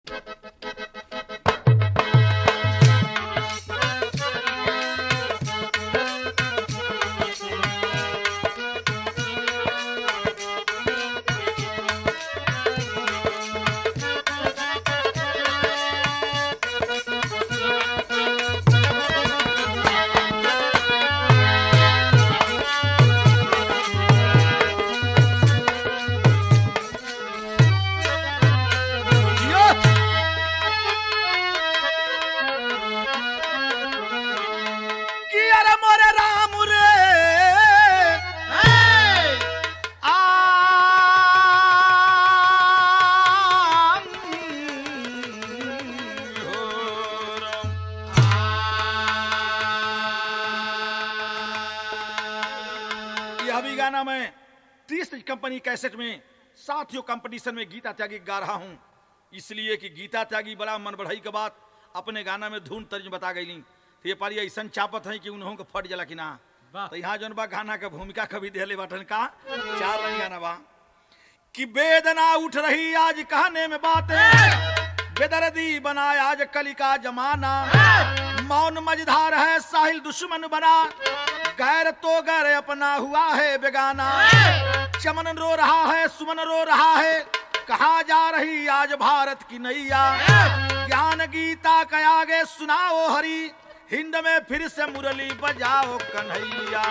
गाना मैं तीस कंपनी कैसेट में साथियों कंपटीशन में गीता त्यागी गा रहा हूँ इसलिए कि गीता त्यागी बड़ा मन बढ़ाई के बात अपने गाना में धुन तर्ज बता गई तो ये पारी ऐसा चापत है कि उन्हों को फट जला कि ना वाह। तो यहाँ जौन बा गाना का भूमिका कभी दिले बाटन का चार रही गाना बा कि वेदना उठ रही आज कहने में बातें बेदर्दी बनाया आज कली का जमाना मौन मझधार है साहिल दुश्मन बना गैर तो गैर अपना हुआ है बेगाना चमन रो रहा है सुमन रो रहा है कहा जा रही आज भारत की नैया ज्ञान गीता के आगे सुनाओ हरी हिंद में फिर से मुरली बजाओ कन्हैया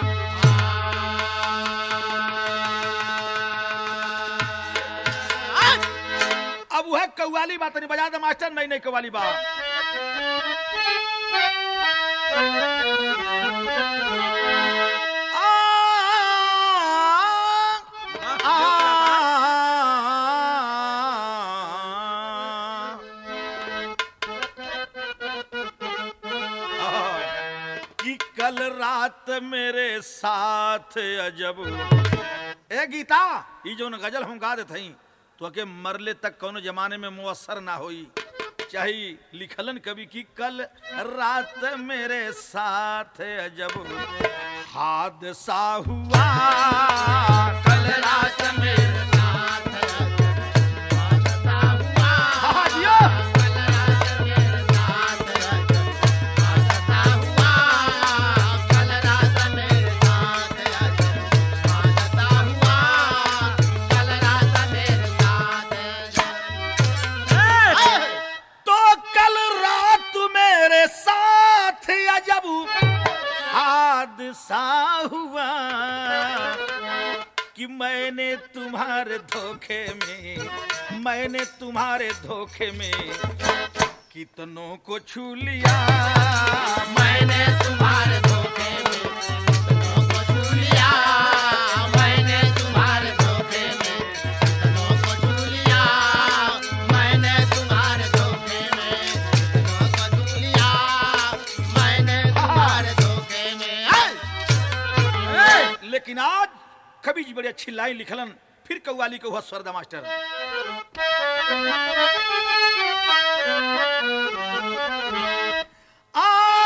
अब वह कव्वाली बात नहीं बजा दे मास्टर नहीं नहीं कव्वाली बात आ, आ, कि कल रात मेरे साथ अजब ए गीता ई जो गजल हम गा देते हई तो के मरले तक कोनो जमाने में मुअस्सर ना होई चाहे लिखलन कवि की कल रात मेरे साथ अजब हादसा हुआ कल रात मेरे साथ हादसा हुआ हाँ, जियो। कल रात मेरे साथ हादसा हुआ कल रात मेरे साथ हादसा हुआ कल रात मेरे साथ तो कल रात मेरे साथ अजब हादसा हुआ कि मैंने तुम्हारे धोखे में मैंने तुम्हारे धोखे में कितनों को छू लिया मैंने तुम्हारे धोखे में कितनों को छू लिया मैंने तुम्हारे धोखे में कितनों को छू लिया मैंने तुम्हारे धोखे में कितनों को छू लिया मैंने तुम्हारे धोखे में लेकिन आज कवि जी बड़ी अच्छी लाइन लिखलन फिर कव्वाली को हुआ स्वर्दा मास्टर आ,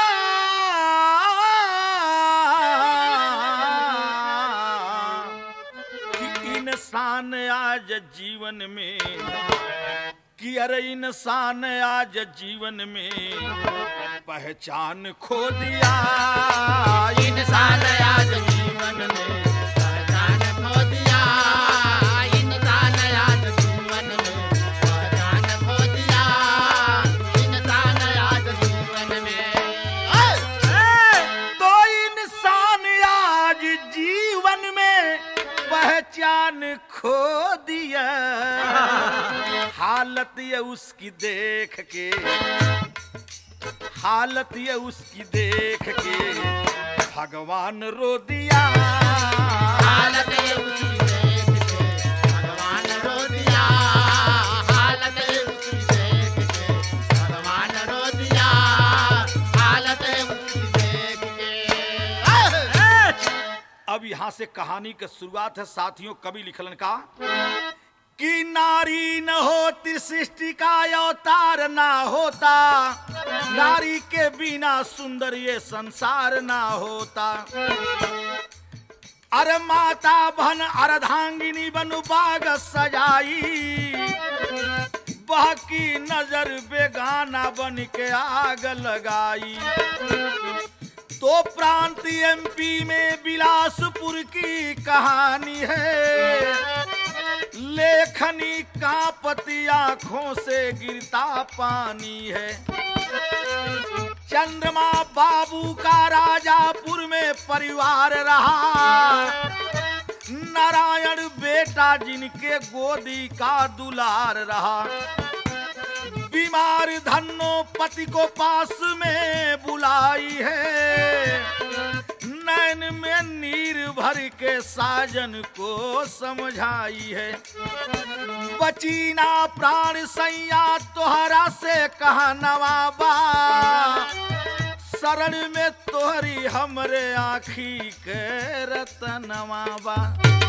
कि इंसान आज जीवन में कि अरे इंसान आज जीवन में पहचान खो दिया इंसान आज जीवन में पहचान खो दिया इंसान आज जीवन में पहचान खो दिया इंसान आज जीवन में तो इंसान आज जीवन में पहचान खो दिया हालत ये उसकी देख के हालत ये उसकी देख के भगवान रो दिया हालत ये उसकी देख के भगवान रो दिया हालत ये उसकी देख के भगवान रो दिया हालत ये उसकी देख के अब यहाँ से कहानी की शुरुआत है साथियों कवि लिखलन का कि नारी न होती सृष्टि का अवतार ना होता नारी के बिना सुंदर ये संसार ना होता अरे माता बहन अर्धांगिनी बनु बाग सजाई वह की नजर बेगाना बन के आग लगाई तो प्रांत एमपी में बिलासपुर की कहानी है लेखनी कांपती आंखों से गिरता पानी है चंद्रमा बाबू का राजापुर में परिवार रहा नारायण बेटा जिनके गोदी का दुलार रहा बीमार धनो पति को पास में बुलाई है नैन में नीर भर के साजन को समझाई है बचीना प्राण सैया तोहरा से कहा नवाबा शरण में तोहरी हमरे आखी के रतनवा बा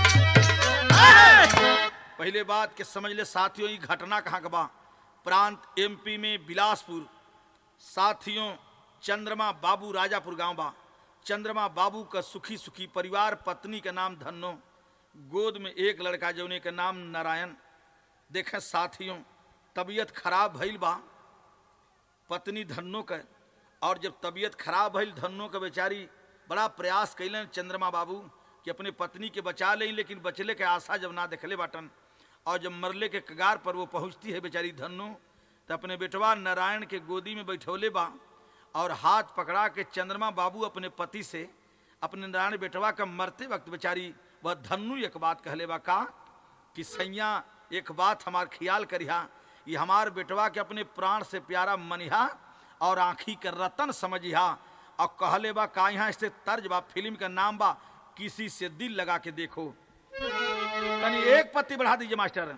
पहले बात के समझ ले साथियों ये घटना कहाँ का बा प्रांत एमपी में बिलासपुर साथियों चंद्रमा बाबू राजापुर गांव बा चंद्रमा बाबू का सुखी सुखी परिवार पत्नी का नाम धन्नो गोद में एक लड़का जौने का नाम नारायण देखें साथियों तबीयत खराब भइल बा पत्नी धन्नो का और जब तबीयत खराब भइल धन्नो का बेचारी बड़ा प्रयास कैलन चंद्रमा बाबू कि अपने पत्नी के बचा लें लेकिन बचले के आशा जब ना देखले बाटन और जब मरले के कगार पर वो पहुंचती है बेचारी धन्नो तो अपने बेटवा नारायण के गोदी में बैठौले बा और हाथ पकड़ा के चंद्रमा बाबू अपने पति से अपने नारायण बेटवा का मरते वक्त बेचारी वह धन्नु एक बात कहले बा का कि सैया एक बात हमार ख्याल करिहा ये हमार बेटवा के अपने प्राण से प्यारा मनिहा और आँखी के रतन समझिहा और कहले बा का यहाँ इससे तर्ज बा फिल्म का नाम बा किसी से दिल लगा के देखो तनी एक पत्ती बढ़ा दीजिए मास्टर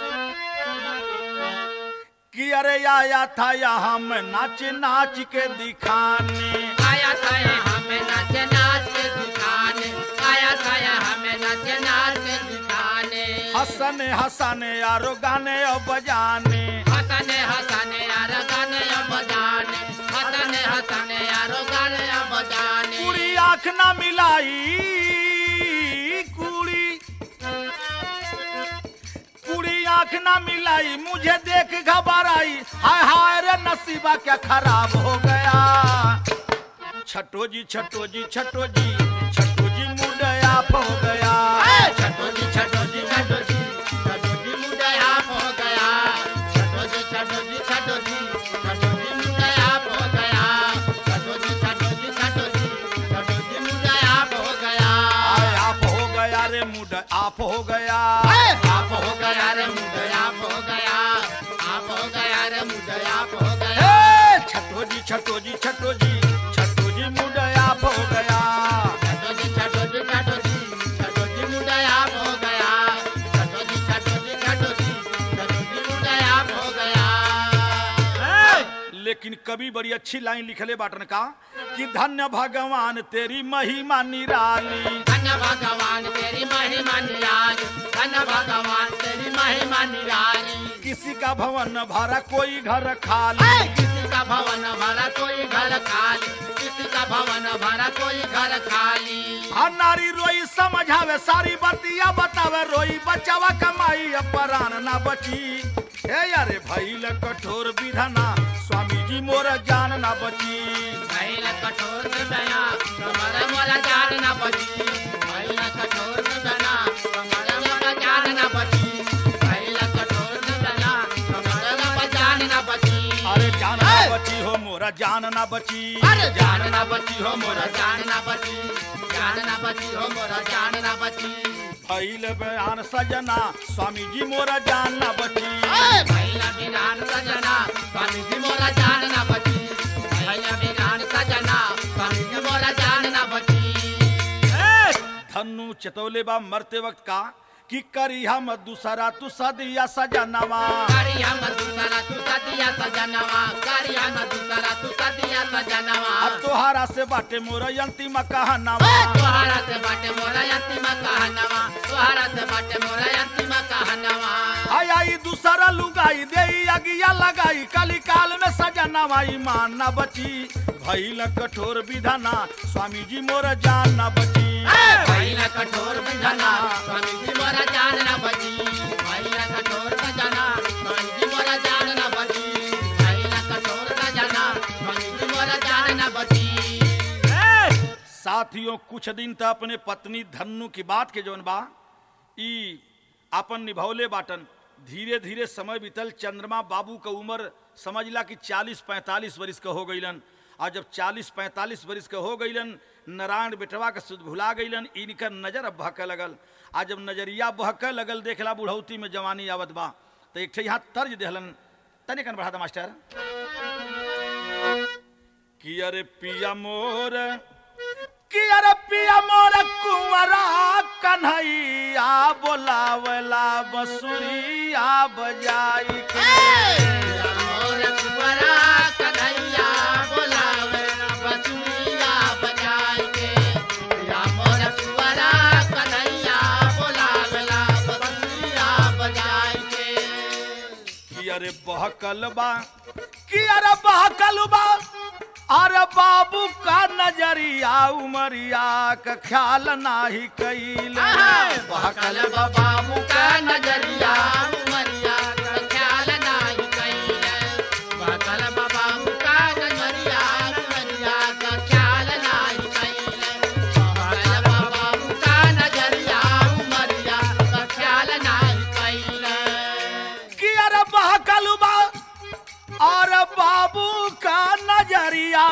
कि अरे आया था यहाँ मैं नाच नाच के दिखाने आया था हमें नाच नाच के दिखाने आया था हमें नाच नाच के दिखाने हंसने हंसाने यारो गाने और बजाने हंसने हंसने यार गाने अब बजाने हंसने हंसने यारो गाने अब बजाने कुड़ी आंख ना मिलाई कुड़ी कुड़ी आंख ना मिलाई मुझे देख घबराई हाय हाय रे नसीबा क्या खराब हो गया छठो जी छठो जी छठो जी छठो जी मुंड आप हो गया छठो जी छठो जी छठो जी छठो जी मुझे आप हो गया छठो जी छठो जी छठो जी छठो जी मुझे आप हो गया छठो जी छठो जी छठो जी छठो जी मुझे आप हो गया आय आप हो गया रे मुंड आप हो गया आप हो गया रे मुझे आप हो गया आप हो गया रे मुझे आप हो गया हे, छठो जी छठो जी छठो जी छठो जी मुंड आप हो गया छठो जी छठो जी छठो जी छठो जी मुझे आप हो गया छठो जी छठो जी छठो जी छठो जी मुझे आप हो गया लेकिन कवि बड़ी अच्छी लाइन लिखले बाटन का कि धन्य भगवान तेरी महिमा निराली धन्य भगवान तेरी महिमा निराली धन्य भगवान तेरी महिमा निराली किसी का भवन भरा कोई घर खाली किसी का भवन भरा कोई घर खाली किसी का भवन भरा कोई घर खाली आ नारी रोई समझावे सारी बतिया बतावे रोई बचावा कमाई अब परान ना बची हे यारे भैल कठोर विधना स्वामी जी मोर जान ना बची महिला कठोर में बना कमर मोरा जान ना बची महिला कठोर में बना कमर मोरा जान ना बची महिला कठोर में बना कमर मोरा जान ना बची अरे जान ना बची हो मोरा जान ना बची अरे जान ना बची हो मोरा जान ना बची जान ना बची हो मोरा जान ना बची भैल बयान सजना स्वामी जी मोरा जान ना बची महिला बिनान सजना स्वामी जी मोरा जान ना बची महिला बिनान सजना स्वामी जी मोरा जान ना बची धनु चतौले बा मरते वक्त का कि करी हम दूसरा तू सदिया सजनवा कारिया मधुसरा तू सदिया सजनवा कारिया मधुसरा तू सदिया सजनवा अब तोहारा से बाटे मोर अंतिम कहनवा तोहरा से बाटे मोरा अंतिम कहनवा तोहरा से बाटे मोरा अंतिम कहनवा आई आई दूसरा लुगाई दे अगिया लगाई कली काल में सजनवा ईमान न बची भैल कठोर विधाना स्वामी जी मोर जान न बची महिला कठोर विधना स्वामी जी मोरा जान ना बची महिला कठोर विधना स्वामी जी मोरा जान साथियों कुछ दिन तक अपने पत्नी धन्नु की बात के जौन बा ई अपन निभौले बाटन धीरे धीरे समय बीतल चंद्रमा बाबू का उम्र समझला कि 40-45 वर्ष का हो गईलन और जब 40-45 वर्ष का हो गईलन नारायण बेटवा के सुध भुला गईलन इनकर नजर अब बहके लगल आ जब नजरिया बहके लगल देखला बुढ़ौती में जवानी आवत बा तो एक ठे यहाँ तर्ज देहलन तनिक बढ़ा दा मास्टर कि अरे पिया मोर कि अरे पिया मोर कुंवरा कन्हैया बोलावला बसुरिया बजाई के मोर कुंवरा कन्हैया बोलावे बसुरिया बजाई के या मोर कुंवरा कन्हैया बोलावेला बसुरिया बजाई के कि अरे बहकल बा कि अरे बहकल बा अरे बाबू का नजरिया उमरिया का ख्याल नाही कैल बहकल बाबू का नजरिया उमरिया का ख्याल नाही कइले बहकल बाबू का नजरिया उमरिया का ख्याल नाही कइले बहकल बाबू का नजरिया उमरिया का ख्याल नाही कइले कि अरे बहकल बा और बाबू का नजरिया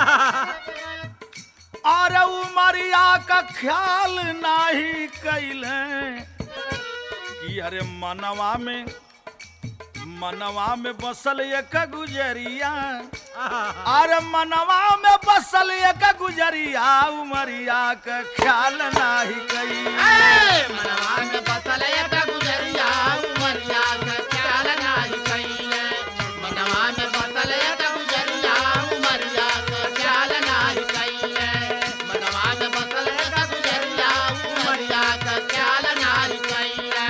और उमरिया का ख्याल नाही कैले कि अरे मनवा में मनवा में बसल एक गुजरिया अरे मनवा में बसल एक गुजरिया उमरिया का ख्याल नाही कैले मनवा में बसल एक गुजरिया उमरिया का ख्याल नाही कइले मनवा में बसल एक गुजरिया उमरिया का ख्याल नाही कइले मनवा में बसल एक गुजरिया उमरिया का ख्याल नाही कइले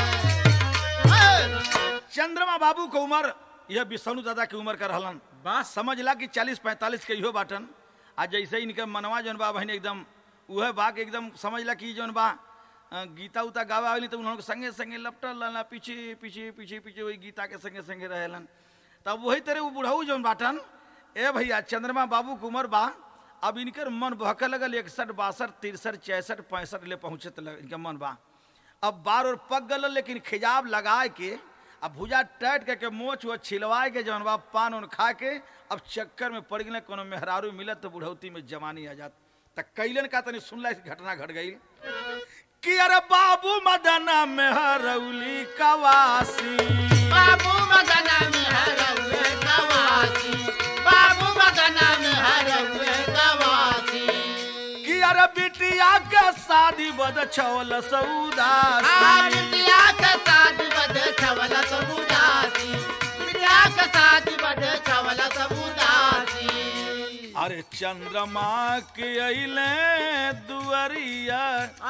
चंद्रमा बाबू के उम्र यह विष्णु दादा की उम्र का रहलन बस समझ ला कि चालीस पैंतालीस के इहो बाटन आ जैसे इनके मनवा जौन बा बहन एकदम उहे बा के एकदम समझ ला कि जौन बा अ, गीता उता गावा वाली तो उन्होंने संगे संगे लपटल रहना पीछे पीछे पीछे पीछे वही गीता के संगे संगे रहेलन तब वही तरह वो बुढ़ऊ जौन बाटन ए भैया चंद्रमा बाबू के उम्र बा अब इनकर मन बहके लगल इकसठ बासठ तिरसठ चौसठ पैंसठ ले पहुंचत लग इनका मन बा अब बार और पक गल लेकिन खिजाब लगाए के अब भुजा टाइट करके मोच वो छिलवाए के जौन बा पान उन खा के अब चक्कर में पड़ गए कोनो मेहरारू मिलत तो बुढ़ौती में जवानी आ जात त कैलन का तनी सुनला इस घटना घट गई कि अरे बाबू मदन मेहरौली कवासी बाबू मदना में हरवे गवासी बाबू मदना में हरवे गवासी कि अरे बिटिया के शादी बद छवल सौदासी बिटिया के शादी बदे छवल सबुदासी बिटिया के शादी बदे छवल सबुदासी अरे चंद्रमा के अइले दुअरिया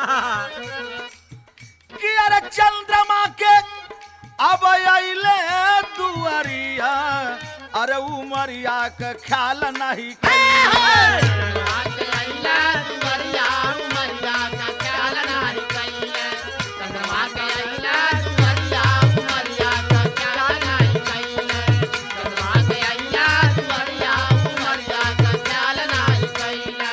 कि अरे चंद्रमा के अब अइले दुअरिया अरे उमरिया के ख्याल नहीं कइले। आज अइला दुवरिया उमरिया का ख्याल नाही कइले चंद्रमा के अइला दुवरिया उमरिया का ख्याल नाही कइले चंद्रमा के अइला दुवरिया उमरिया का ख्याल नाही कइले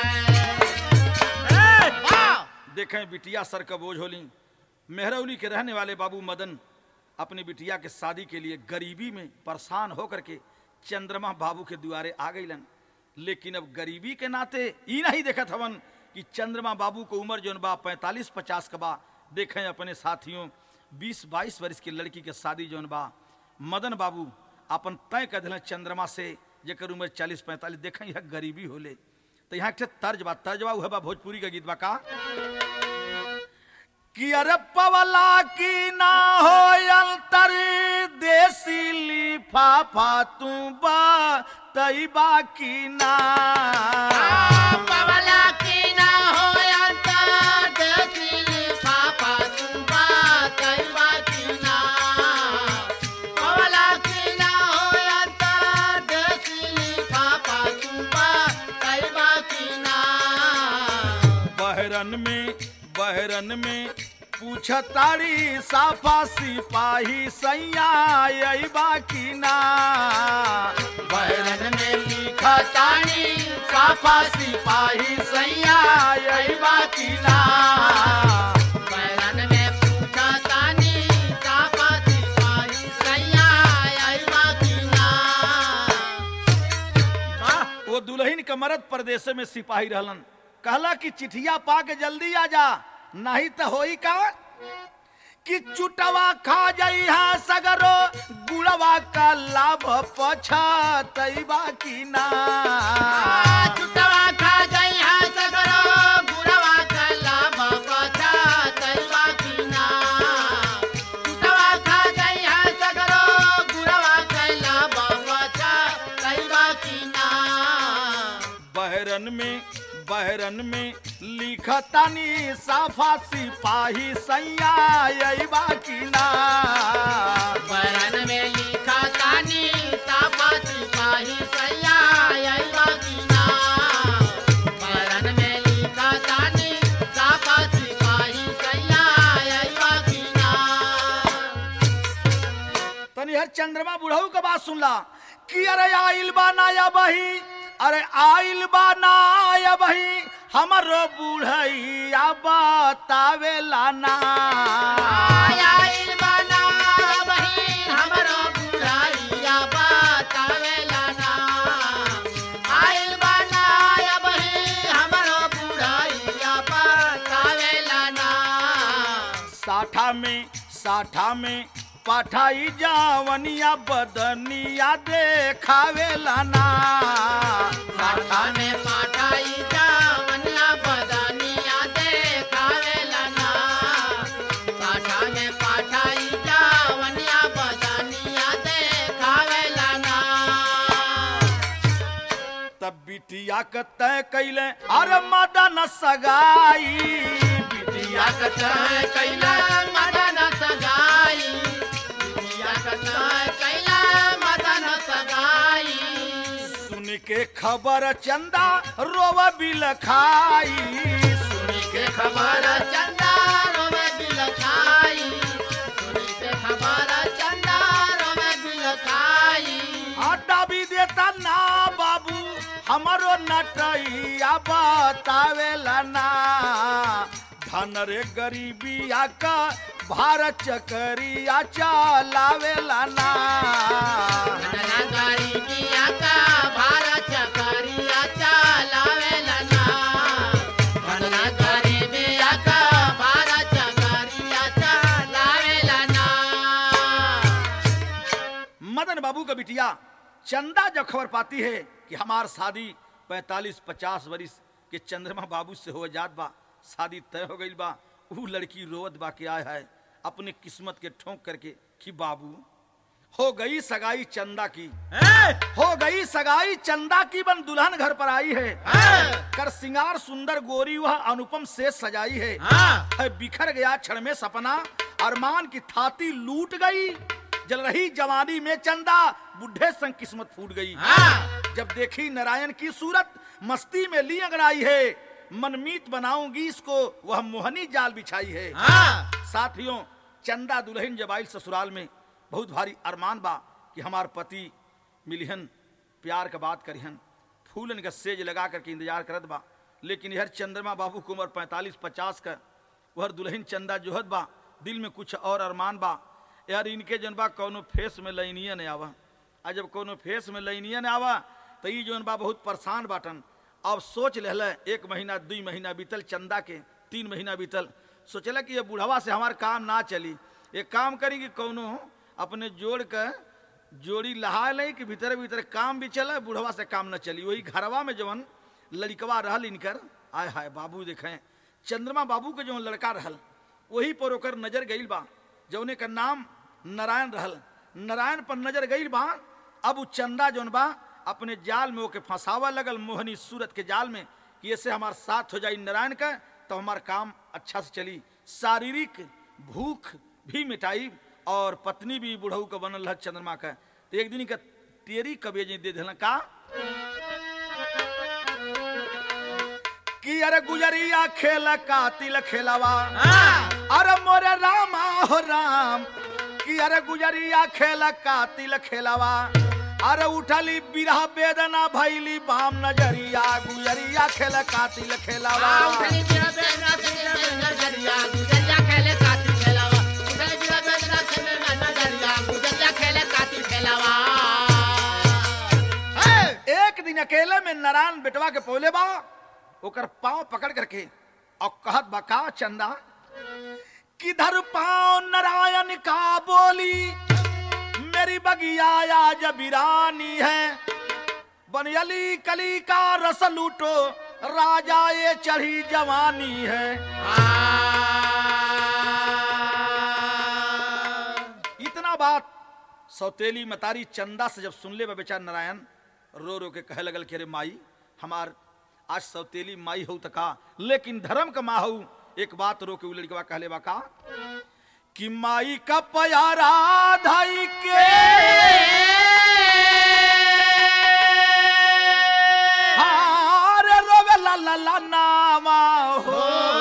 वाह देखें बिटिया सर का बोझ होली मेहरौली के रहने वाले बाबू मदन अपनी बिटिया के शादी के लिए गरीबी में परेशान होकर के चंद्रमा बाबू के दुआरे आ गईलन लेकिन अब गरीबी के नाते ई नहीं देखत हवन कि चंद्रमा बाबू को उम्र जौन बा पैंतालीस पचास का बा देखें अपने साथियों बीस बाईस वर्ष की लड़की के शादी जौन बा मदन बाबू अपन तय कर दिलन चंद्रमा से जेकर उम्र चालीस पैंतालीस देखें यह गरीबी होले तो यहाँ एक ठे तर्ज बा तर्ज बा उहे बा भोजपुरी का गीत बा का कि अरे पवला की ना हो अंतर देसी लिफाफा तू बा तई बाकी ना पवला की ना हो अंता देखिली पापा तुम्बा कैवा की ना पवला की ना हो अंता देखिली पापा तुम्बा कैवा की ना बहरन में बहरन में पूछतारी साफा सिपाही सैया यही बाकी ना बैरन में लिखा तानी साफा सिपाही सैया यही बाकी ना बैरन में पूछा तानी साफा सिपाही सैया आई बाकीना वो दुल्हन के मरद परदेश में सिपाही रहलन कहला कि चिठिया पा के जल्दी आ जा नहीं तो होई का कि चुटवा खा जाई हा सगरो गुड़वा का लाभ पछतैबा की ना चुटवा खा गई है सगरो गुरवा कला बचा तैवा कीना चुटवा खा गई है सगरो गुरवा कला बचा तैवा कीना बहरन में बहरन में लिखतानी साफा सिपाही सैया यही बाकी ना बरन में लिखा तानी साफा सिपाही सैया अइबा कीना बरन में लिखा तानी साफा सिपाही सैया अइबा कीना तनी हर चंद्रमा बुढ़ऊ के बात सुनला कि अरे आइल बा नाया बही अरे आइल बा नाया बही हमरो बुढ़ैया बतावेला ना आइल बना बहिन हमरो बुढ़ाइया बतावेला ना आइल बना बहिन हमरो बुढ़ाइया बतावेला ना साठा में साठा में पठाई जावनिया बदनिया देखावेला ना साठा में पाठाई जावनिया बदनिया देखावेला ना साठा में पाठाई जावनिया बदनिया देखावेला ना तब बिटिया के तय कैले अरे मदन सगाई बिटिया बिटिया कतय कैला मदन सगाई बिटिया कतय कैला मदन सगाई सुन के खबर चंदा रोव बिल खाई सुन के खबर चंदा रोवे बिल खाई सुनी के खबर चंदा रोवे बिल खाई आटा भी देता ना बाबू हमारो नटैया बतावेला ना धन रे गरीबिया का भारत चकरिया चलावेला ना मनना गरीबिया का भारत चकरिया चलावेला ना मनना गरीबिया का भारत चकरिया चलावेला ना मदन बाबू का बिटिया चंदा जब खबर पाती है कि हमार शादी 45-50 वरिस के चंद्रमा बाबू से हो जात बा शादी तय हो गई बा ऊ लड़की रोवत बा के आय है अपने किस्मत के ठोंक करके कि बाबू हो गई सगाई चंदा की हो गई सगाई चंदा की बन दुल्हन घर पर आई है कर सिंगार सुंदर गोरी वह अनुपम से सजाई है है बिखर गया क्षण में सपना अरमान की थाती लूट गई जल रही जवानी में चंदा बुढ़े संग किस्मत फूट गई जब देखी नारायण की सूरत मस्ती में ली अंगड़ाई है मनमीत बनाऊंगी इसको वह मोहनी जाल बिछाई है साथियों चंदा दुल्हन जब आइल ससुराल में बहुत भारी अरमान बा कि हमार पति मिलिहन प्यार का बात करिहन फूलन का सेज लगा करके इंतजार करत बा लेकिन यह चंद्रमा बाबू की उम्र पैंतालीस पचास का वह दुल्हन चंदा जोहत बा दिल में कुछ और अरमान बा यार इनके जन बा कौनो फेस में लैनिया नहीं आवा आ जब कोनो फेस में लैनिया नहीं आवा तो ई जौन बा बहुत परेशान बाटन अब सोच ले एक महीना दुई महीना बीतल चंदा के तीन महीना बीतल सोचला कि ये बुढ़वा से हमार काम ना चली एक काम करी कि कौनो अपने जोड़ के जोड़ी लहा ले कि भीतर भीतर काम भी चले बुढ़वा से काम न चली वही घरवा में जवन लड़कवा रहल इनकर आय हाय बाबू देखें चंद्रमा बाबू के जवन लड़का रहल वही पर ओकर नजर गईल बा जौने का नाम नारायण रहल नारायण पर नजर गईल बा अब उ चंदा जौन बा अपने जाल में ओके फंसावा लगल मोहनी सूरत के जाल में कि ऐसे हमार साथ हो जाई नारायण का तो हमार काम अच्छा से चली शारीरिक भूख भी मिटाई और पत्नी भी बुढ़ऊ का बनल है चंद्रमा का तो एक दिन का तेरी कबे दे दिल का कि अरे गुजरिया खेल कातिल खेलवा अरे मोरे रामा हो राम कि अरे गुजरिया खेला कातिल खेलावा अरे उठली बिरहा वेदना भैली बाम नजरिया गुजरिया खेला कातिल खेलावा उठली बिरा बेदना खेले में नजरिया गुजरिया खेले कातिल खेलावा उठली बिरा बेदना खेले में नजरिया गुजरिया खेले कातिल खेलावा एक दिन अकेले में नारायण बेटवा के पोले बा ओकर पांव पकड़ करके और कहत बा का चंदा किधर पांव नारायण का बोली मेरी बगिया आज बिरानी है बनियली कली का रस लूटो राजा ये चढ़ी जवानी है इतना बात सौतेली मतारी चंदा से जब सुन ले बा बेचार नारायण रो रो के कहे लगल कि अरे माई हमार आज सौतेली माई हो तका लेकिन धर्म का माँ हो एक बात रो के उ लड़कवा कहले बा का कि माई का प्यारा धाई के हार रोवे ला ला ला नामा हो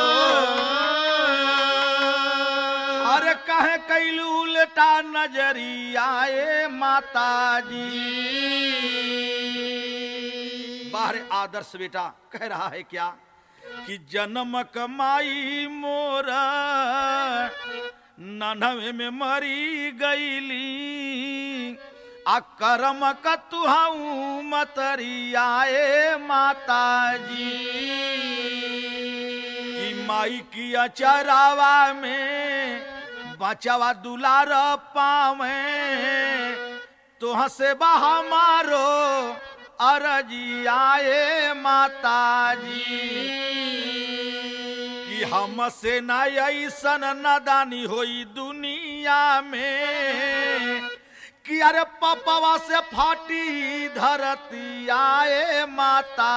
अरे कहे कैलू उल्टा नजरिया ए माता जी बाहर आदर्श बेटा कह रहा है क्या कि जन्म कमाई मोर नन्हवे में मरी गईली आ करम का तुहाऊ मतरिया ए माता जी कि माई की अचरावा में बचावा दुलार पावे तो हसे बहा मारो अरजी आए माता जी कि हमसे न ऐसन नदानी होई दुनिया में कि अरे पपवा से फाटी धरती आए माता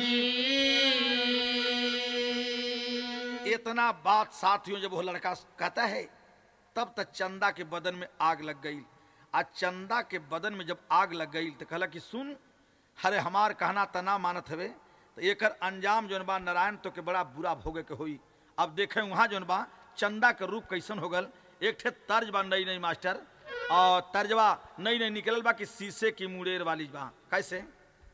जी इतना बात साथियों जब वो लड़का कहता है तब तक चंदा के बदन में आग लग गई आज चंदा के बदन में जब आग लग गई तो कहला कि सुन हरे हमार कहना तना मानत हवे तो एकर अंजाम जौन बा नारायण तो के बड़ा बुरा भोगे के होई अब देखे वहां जौन बा चंदा के रूप कैसन हो गल एक ठे तर्ज बा नई नई मास्टर और तर्जवा नई नई निकलल बा कि शीशे की मुड़ेर वाली बा कैसे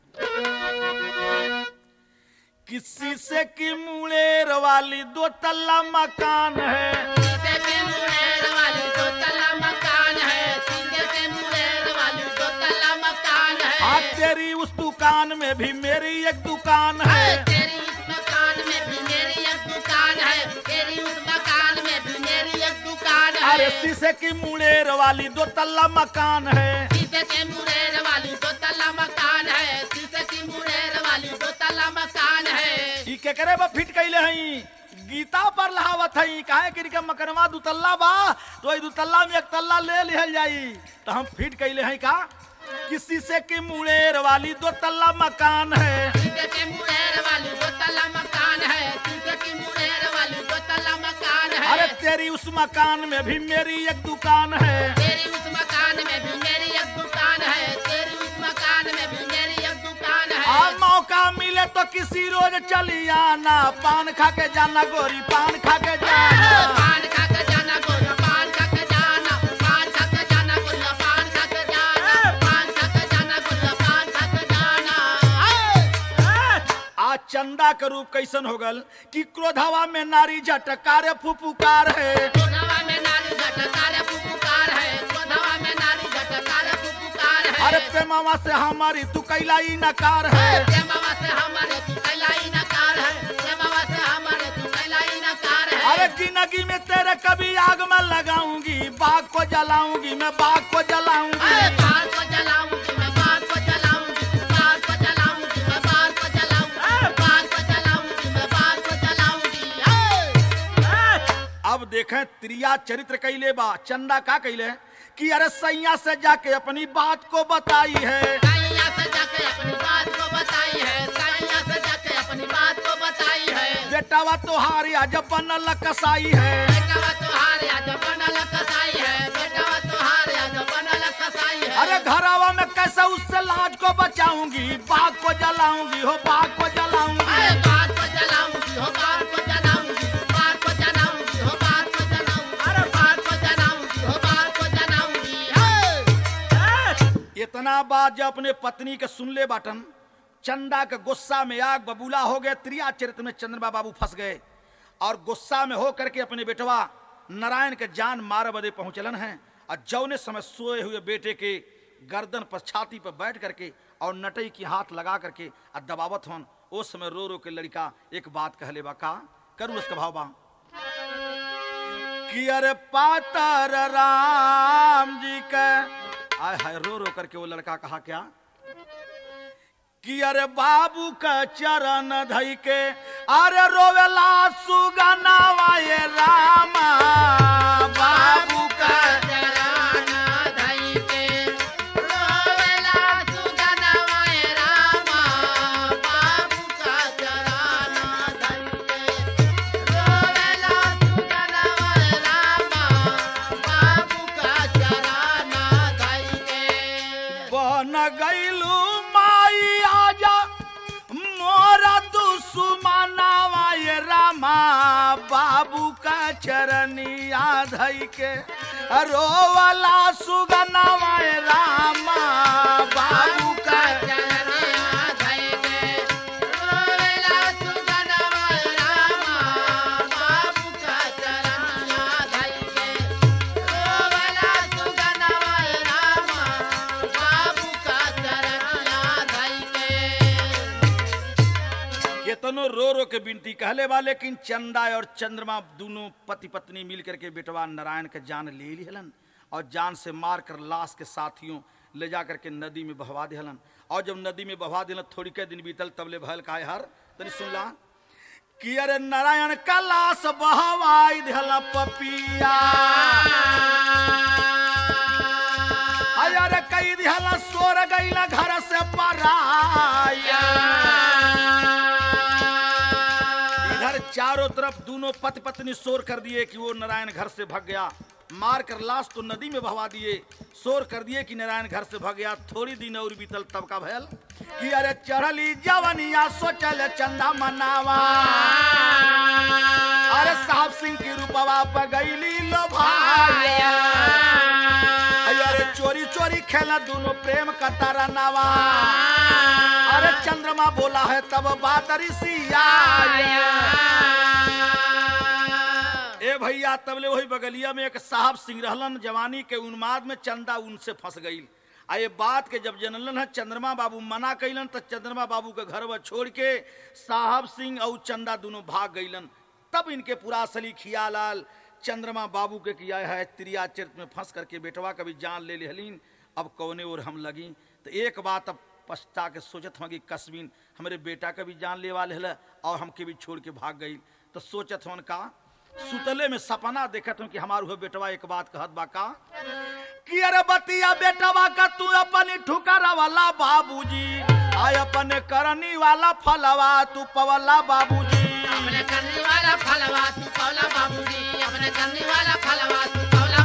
कि शीशे की मुड़ेर वाली दो तल्ला मकान है सीधे के मुड़ेर वाली दो तल्ला मकान है सीधे के मुड़ेर वाली दो तल्ला मकान है आ तेरी उस दुकान में भी मेरी एक दुकान है तेरी उस मकान में भी मेरी एक दुकान है तेरी उस मकान में भी मेरी एक दुकान है अरे शीशे की मुड़ेर वाली दो तल्ला मकान है शीशे के मुड़ेर वाली दो तल्ला मकान है शीशे की मुड़ेर वाली दो तल्ला मकान है ई केकरे बा फिट कैले हई गीता पर लहावत हई काहे कि के मकनवा दुतल्ला बा तो ई दुतल्ला में एक तल्ला ले लिहल जाई तो हम फिट कैले हई का कि शीशे की मुड़ेर वाली दो तल्ला मकान है शीशे के मुड़ेर वाली दो तल्ला मकान है शीशे की मुड़ेर वाली दो तल्ला मकान है अरे तेरी उस मकान में भी मेरी एक दुकान है तेरी उस मकान में भी मेरी एक दुकान है तेरी उस मकान में भी मेरी एक दुकान है आ मौका मिले तो किसी रोज चली आना पान खा के जाना गोरी पान खा के जाना पान खा के जाना गोरिया पान खा के जाना पान खा के जाना गोरिया पान खा के जाना पान खा के जाना गोरिया पान खा के जाना आज चंदा के रूप कैसन हो गल कि क्रोधवा में नारी झटकार फुफुकार है कोधवा में नारी झटकार फुफुकार है कोधवा में नारी झटकार फुफुकार है अरे प्रेमावा से हमारी तू कैलाई नकार है प्रेमवा से हमारे तू कैलाई नकार है प्रेमवा से हमारे तू कैलाई नकार है अरे जिंदगी में तेरे कभी आग में लगाऊंगी बाग को जलाऊंगी मैं बाग को जलाऊंगी अरे बाल को जलाऊंगी मैं बाल को जलाऊंगी बाल को जलाऊंगी मैं बाल को जलाऊंगी बाल को जलाऊंगी मैं बाल को जलाऊंगी अब देखें त्रिया चरित्र कैले बा चंदा का कैले कि अरे सैया से जाके अपनी बात को बताई है साइया से जाके अपनी बात को बताई है साइया से जाके अपनी बात को बताई है बेटावा तोहारी आज बनल कसाई है बेटावा तोहार आज बनल कसाई है बेटावा तोहार आज बनल कसाई है अरे घरावा में कैसे उससे लाज को बचाऊंगी बाग को जलाऊंगी हो बाग को जलाऊंगी अरे बात को जलाऊंगी हो बात को जलाऊंगी बात को जलाऊंगी हो बात को इतना बात जब अपने पत्नी के सुन ले बाटन चंदा के गुस्सा में आग बबूला हो गए त्रिया चरित्र में चंद्रमा बाबू फंस गए और गुस्सा में हो करके अपने बेटवा नारायण के जान मार बदे पहुंचलन हैं और जौने समय सोए हुए बेटे के गर्दन पर छाती पर बैठ करके और नटई की हाथ लगा करके और दबावत हन उस समय रो रो के लड़का एक बात कहले बा का करूँ उसका भाव बा कि अरे पातर राम जी के आय हाय रो रो करके वो लड़का कहा क्या कि अरे बाबू का चरण धई के अरे रोवेला सुगनावा ये रामा बाबू का चराना धई के रोवेला सुगनवा रामा बाबू का चराना धई के रोवेला सुगनवा रामा बाबू का चराना धई के बन गईलू माई आजा मोरा दुश्मनावा ये रामा बाबू का चरनिया धई के रोवला सुगनावा ये रामा बाबू का चरनिया धई के रोवेला सुगनवा रामा बाबू का चरनिया धई के रोवेला सुगनवा रामा बाबू का चरनिया धई के केतनो रो रो के बिनती कहले बा लेकिन चंदा और चंद्रमा दोनों पति पत्नी मिल करके बेटवा नारायण के जान ले लिहलन और जान से मार कर लाश के साथियों ले जा करके नदी में बहवा दिहलन और जब नदी में बहवा दिलन थोड़ी के दिन बीतल तब ले भयल का हर तनी सुन ला कि अरे नारायण का लाश बहवाई दिहला पपिया अरे कई दिहला सोर गईला घर से पराया इधर चारों तरफ दोनों पति पत्नी शोर कर दिए कि वो नारायण घर से भग गया मार कर लाश तो नदी में बहवा दिए शोर कर दिए कि नारायण घर से भग गया थोड़ी दिन और बीतल तब का भयल कि अरे चढ़ली जवनिया सोचल चंदा मनावा अरे साहब सिंह की रूपवा पर गईली लो भाया अरे चोरी चोरी खेला दोनों प्रेम का तारा नावा अरे चंद्रमा बोला है तब बादरी सिया ए भैया तबले वही बगलिया में एक साहब सिंह रहलन जवानी के उन्माद में चंदा उनसे फंस गई आ ये बात के जब जनलन है चंद्रमा बाबू मना कैलन तो चंद्रमा बाबू के घर छोड़ के साहब सिंह और चंदा दोनों भाग गईलन तब इनके पूरा असली खियालाल चंद्रमा बाबू के किया है त्रिया चरित में फंस करके बेटवा कभी जान ले लेहलीन अब कौने और हम लगी तो एक बात अब पछता के सोचत हूँ कि कस्मीन हमारे बेटा का भी जान ले वाले हल और हमके भी छोड़ के भाग गई तो सोचत हूँ का सुतले में सपना देखत हूँ कि हमार हुए बेटवा एक बात कहत बा का कि अरे बतिया बेटवा का तू अपनी ठुकरा वाला बाबूजी आय अपने करनी वाला फलवा तू पवला बाबूजी अपने करने वाला फलवा तू कौला बाबूजी अपने करने वाला फलवा तू कौला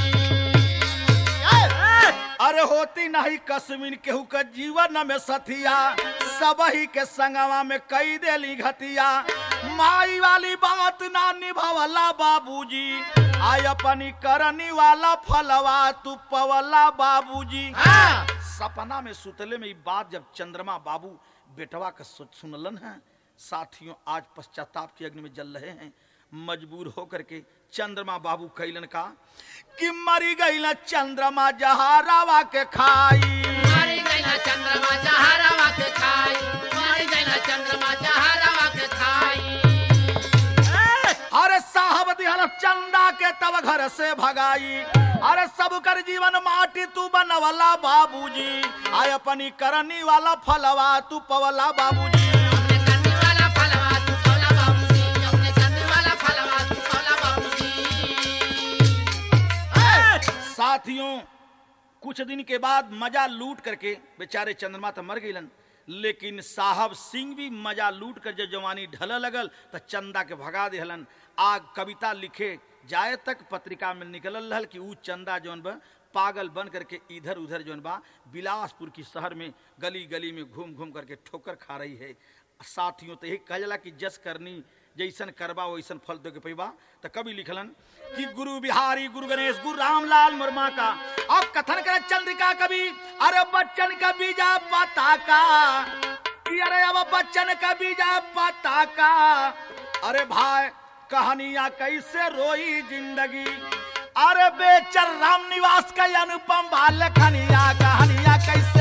बाबूजी अरे होती नहीं कस्मिन केहू के जीवन में सथिया सब ही के संगवा में कई देली घतिया माई वाली बात ना निभावला बाबूजी आय अपनी करनी वाला फलवा तू पवला बाबूजी हाँ। सपना में सुतले में ई बात जब चंद्रमा बाबू बेटवा का सु- सुनलन है साथियों आज पश्चाताप की अग्नि में जल रहे हैं मजबूर होकर के चंद्रमा बाबू कैलन का कि मरी गई ना चंद्रमा जहारावा के खाई मारी गई ना चंद्रमा जहरवा के खाई मारी गई ना चंद्रमा जहरवा के खाई अरे साहब दिहल चंदा के तब घर से भगाई अरे सब कर जीवन माटी तू बनवला बाबूजी आय अपनी करनी वाला फलवा तू पवला बाबूजी अपने करने वाला फलवा तू कौला बाबूजी अपने करने वाला फलवा तू कौला बाबूजी साथियों कुछ दिन के बाद मजा लूट करके बेचारे चंद्रमा तो मर गईलन लेकिन साहब सिंह भी मजा लूट कर जब जवानी ढल लगल तो चंदा के भगा दिहलन आग कविता लिखे जाए तक पत्रिका में निकलल रहल कि ऊ चंदा जौन बा पागल बन करके इधर उधर जौन बा बिलासपुर की शहर में गली गली में घूम घूम करके ठोकर खा रही है साथियों तो यही कह जाला कि जस करनी जैसन करबा वैसन फल दे के पैबा तो कवि लिखलन कि गुरु बिहारी गुरु गणेश गुरु रामलाल मुर्मा का अब कथन कर चंद्रिका कवि अरे बच्चन का बीजा पता का कि अरे अब बच्चन का बीजा पता का अरे भाई कहानियां कैसे रोई जिंदगी अरे बेचर राम निवास का अनुपम बाल कहानियां कहानियां कैसे